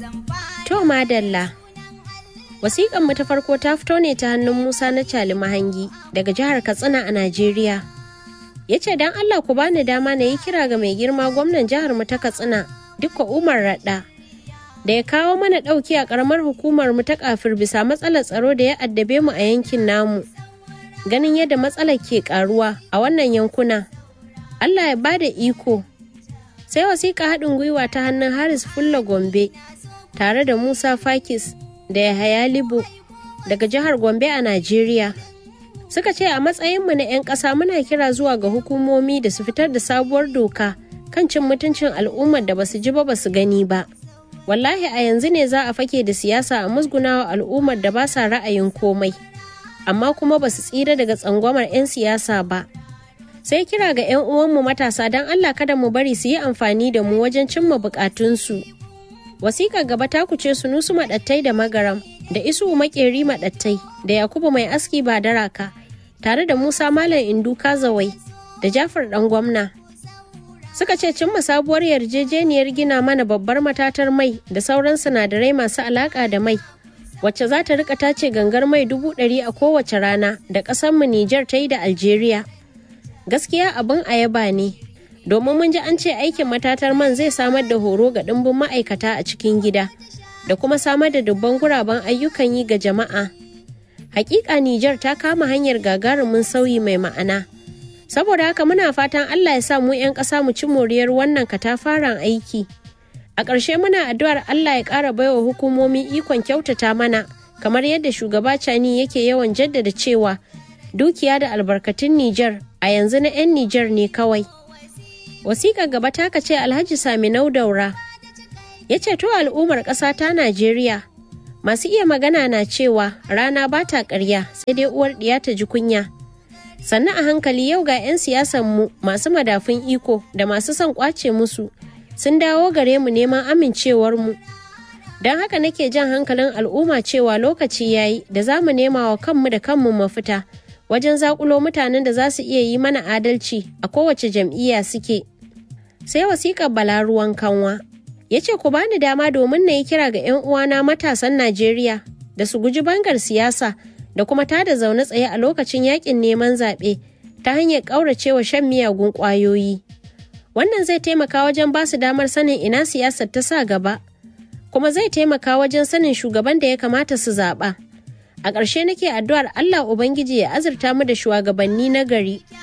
To madalla. Wasiƙan mu ta farko ta fito ne ta hannun Musa na Cali Mahangi daga jihar Katsina a Najeriya. Ya ce don Allah ku bani dama na yi kira ga mai girma gwamnan jihar mu ta Katsina dukka Umar Radda da ya kawo mana ɗauki a ƙaramar hukumar mu ta kafir bisa matsalar tsaro da ya addabe mu a yankin namu. Ganin yadda matsalar ke ƙaruwa a wannan yankuna. Allah ya bada iko. Sai wasiƙa haɗin gwiwa ta hannun Haris Fulla Gombe tare da Musa Fakis da Yahaya Libo daga jihar Gombe a Najeriya. Suka ce a matsayinmu na 'yan ƙasa muna kira zuwa ga hukumomi da su fitar da sabuwar doka kan cin mutuncin al'ummar da basu ji ba basu gani ba. Wallahi a yanzu ne za a fake da siyasa a musgunawa al'ummar da ba sa ra'ayin komai, amma kuma basu tsira daga tsangwamar 'yan siyasa ba. Sai kira ga 'yan uwanmu matasa don Allah kada mu bari su yi amfani da mu wajen cimma bukatunsu. Wasiƙar gaba ta kuce sunusu maɗattai da magaram da isu makeri maɗattai da Yakubu mai aski ba daraka tare da Musa Malam Indu Kazawai da Jafar ɗan gwamna. Suka ce cimma sabuwar yarjejeniyar gina mana babbar matatar mai da sauran sinadarai masu alaƙa da mai wacce za ta rika tace gangar mai dubu ɗari a kowace rana da ƙasarmu Nijar ta yi da Algeria. Gaskiya abin ayaba ne domin mun ji an ce aikin matatar man zai samar da horo ga ɗimbin ma'aikata a cikin gida da kuma samar da dubban guraben ayyukan yi ga jama'a. Hakika Nijar ta kama hanyar gagarumin sauyi mai ma'ana. Saboda haka muna fatan Allah ya sa mu 'yan ƙasa mu ci moriyar wannan katafaren aiki. A ƙarshe muna addu'ar Allah ya ƙara baiwa hukumomi ikon kyautata mana kamar yadda shugaba Cani yake yawan jaddada cewa dukiya da albarkatun Nijar a yanzu na 'yan Nijar ne kawai. wasiƙar gaba ta ce alhaji saminau daura ya ce to al'ummar ƙasa ta najeriya masu iya magana na cewa rana ba ta ƙarya sai dai uwar ɗiya ta ji kunya sannan a hankali yau ga 'yan siyasanmu masu madafun iko da masu son ƙwace musu sun dawo gare mu neman amincewarmu don haka nake jan hankalin al'umma cewa lokaci yayi da za mu nema wa kanmu da kanmu mafita wajen zakulo mutanen da za su iya yi mana adalci a kowace jam'iyya suke. sai wasiƙar bala ruwan kanwa ya ce ku bani dama domin na yi kira ga 'yan uwana matasan najeriya da su guji bangar siyasa da kuma tada zaune tsaye a lokacin yakin neman zaɓe ta hanyar ƙauracewa shan miyagun ƙwayoyi wannan zai taimaka wajen ba su damar sanin ina siyasar ta sa gaba kuma zai taimaka wajen sanin shugaban da ya kamata su zaɓa a ƙarshe nake addu'ar allah ubangiji ya azurta mu da shugabanni na gari